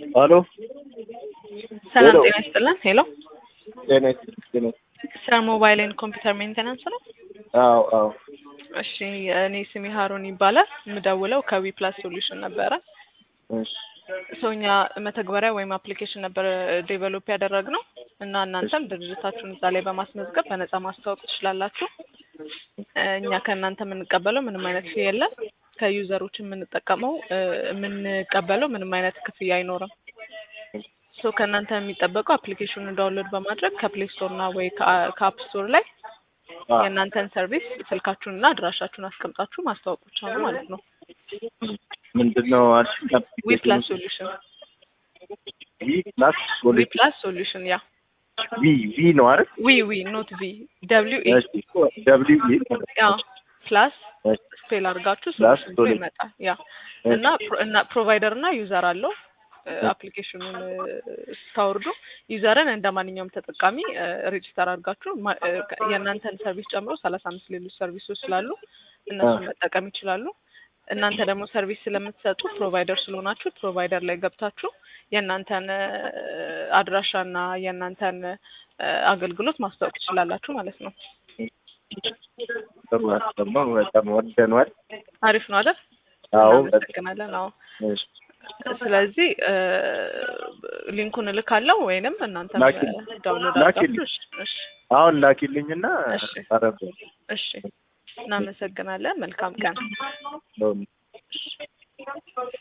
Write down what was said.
ሄሎ ሰላም ሄሎ። ጤና ይስጥልን። ሄሎ ጤና ይስጥልኝ። ስለ ሞባይል ኤንድ ኮምፒውተር ሜንቴናንስ ነው? አዎ አዎ እሺ እኔ ስሜ ሀሩን ይባላል። የምደውለው ከዊ ፕላስ ሶሉሽን ነበረ። እሺ ሰው እኛ መተግበሪያ ወይም አፕሊኬሽን ነበር ዴቨሎፕ ያደረግነው እና እናንተም ድርጅታችሁን እዛ ላይ በማስመዝገብ በነፃ ማስተዋወቅ ትችላላችሁ። እኛ ከእናንተ የምንቀበለው ምንም አይነት ፊ የለም። ከዩዘሮች የምንጠቀመው የምንቀበለው ምንም አይነት ክፍያ አይኖርም። ሶ ከእናንተ የሚጠበቀው አፕሊኬሽኑን ዳውንሎድ በማድረግ ከፕሌይ ስቶር እና ወይ ከአፕ ስቶር ላይ አዎ። የእናንተን ሰርቪስ ስልካችሁን እና አድራሻችሁን አስቀምጣችሁ ማስተዋወቅ ብቻ ነው ማለት ነው። ምንድን ነው አልሽኝ? ዊ ፕላስ ሶሉሽን ዊ ፕላስ ዊ ሶሉሽን ፕላስ ሶሉሽን ያ ቪ ቪ ነው አይደል? ዊ ዊ ኖት ቪ ደብሊው ኢ እሺ ደብሊው ኢ ያ ፕላስ እሺ ስፔል አድርጋችሁ ፕላስ ሶሉሽን ብሎ ሶሉሽን። ይመጣል። ያ እና ፕሮ- እና ፕሮቫይደር እና ዩዘር አለው። አፕሊኬሽኑን ስታወርዱ ዩዘርን እንደ ማንኛውም ተጠቃሚ ሬጅስተር አድርጋችሁ ማ- እ፣ የእናንተን ሰርቪስ ጨምሮ ሰላሳ አምስት ሌሎች ሰርቪሶች ስላሉ እነሱን መጠቀም ይችላሉ። እናንተ ደግሞ ሰርቪስ ስለምትሰጡ ፕሮቫይደር ስለሆናችሁ ፕሮቫይደር ላይ ገብታችሁ የእናንተን አድራሻና የእናንተን እ፣ አገልግሎት ማስታወቅ ትችላላችሁ ማለት ነው። ጥሩ አሰማው። በጣም ወደነዋል። አሪፍ ነው አይደል? አዎ በጣም እናመሰግናለን። አዎ እሺ ስለዚህ እ፣ ሊንኩን እልካለሁ ወይንም እናንተ ላኪልኝ። ዳውንሎድ ላኪልኝ። አድርጋችሁ እሺ፣ እሺ፣ አሁን ላኪልኝና እሺ። አረብ እሺ። እናመሰግናለን። መልካም ቀን። ነው